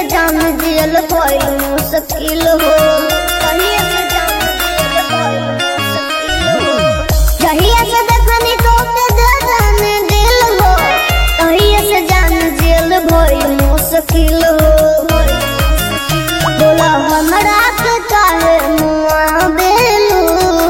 जान दियल भइल मुश्किल हो कहिए से जान दियल भइल मुश्किल हो जहिया से देखनी तो के जान दिल हो कहिए से जान दियल भइल मुश्किल हो बोला हमरा के काहे मुआ बेलू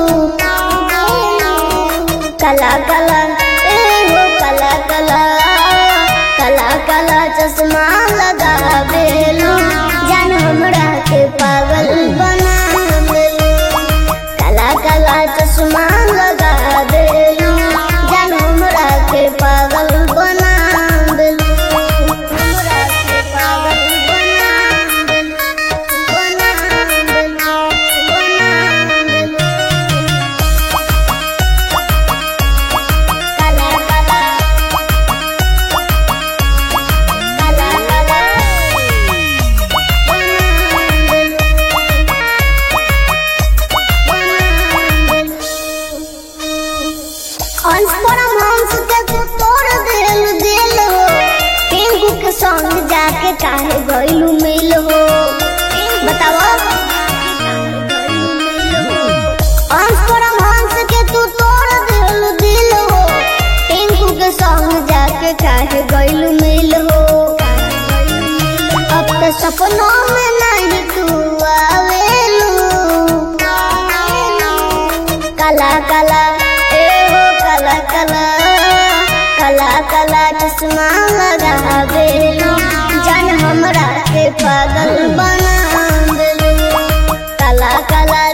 कला कला ए हो कला कला कला कला चश्मा लगा बेलू जान हमरा के पागल बना बेलू कला कला चश्मा लगा बेलू जान हमरा के पागल बना बेलू हमरा के पागल बना बेलू बना बेलू बना बेलू काला काला काला काला अंश परम हंस के तू तोड़ दिल दिल हो टिंकू के संग जाके काहे गइलू मिल हो बताओ अंश परम हंस के तू तोड़ दिल दिल हो टिंकू के संग जाके काहे गइलू मिल हो अब तो सपनों में नहीं तू आवेलू कला कला ए हो कला कला कला कला चश्मा लगा बेलू जान हमरा के पागल बना देलू कला कला